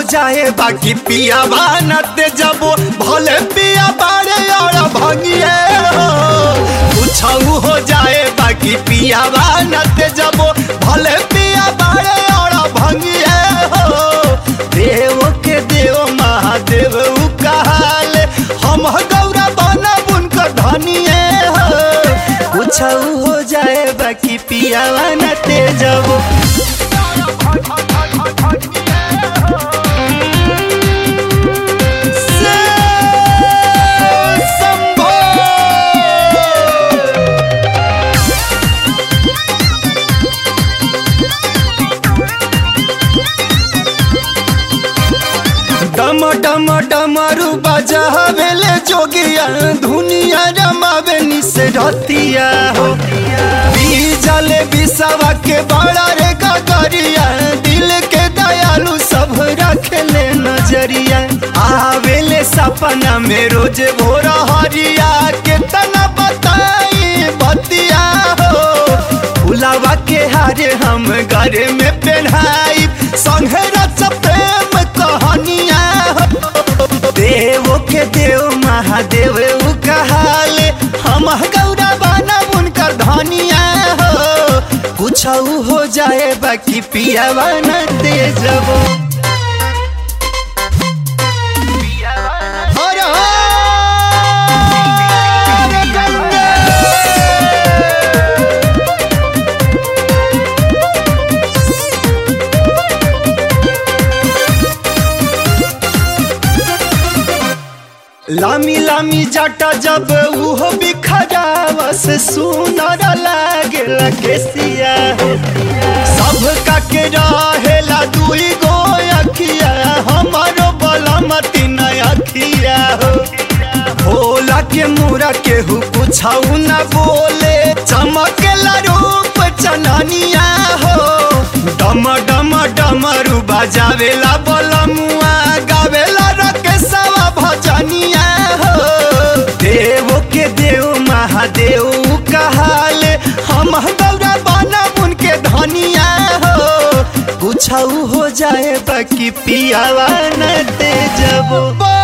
जाए बाकी पिया बानते जबो भले पिया बाड़े और भंगिए हो कुछ हो जाए बाकी पिया बानते जबो भले पिया बाड़े और भंगिए हो देव के देव महादेव उ कहाले हम गौरा बना उनकर धनिए हो कुछ हो जाए बाकी पिया बानते जबो डम डम डमरू बजावेले जोगिया धुनिया रमावे निसे रतिया हो बीजले बिसवा के बड़ा रे गगरिया दिल के दयालु सब रखले नजरिया आवेले सपना में रोज भोर हरिया के तना बताई बतिया हो फुलावा के हारे हम घरे में पहनाई संगे रच प्रेम कहानिया हो देव के देव महादेव उ कहाले हम गौरा बना उनकर धनिया हो कुछ हो जाए बाकी पिया बना दे जबो हर हर गंगे लामी लामी जाटा जब उहो बिखरावस सुनर लागे केसिया सब का के रहेला दुई गो अखिया हमारो बलमती न अखिया हो भोला के मुरा के हु कुछ न बोले चमकेला रूप चननिया हो डम डम डमरू बजावेला बलमुआ गावेला रकेशवा भजनिया हो देव के देव महादेव कहाले हम गौरा बना उनके धनिया हो कुछ हो जाए बाकी पियावा न दे जबो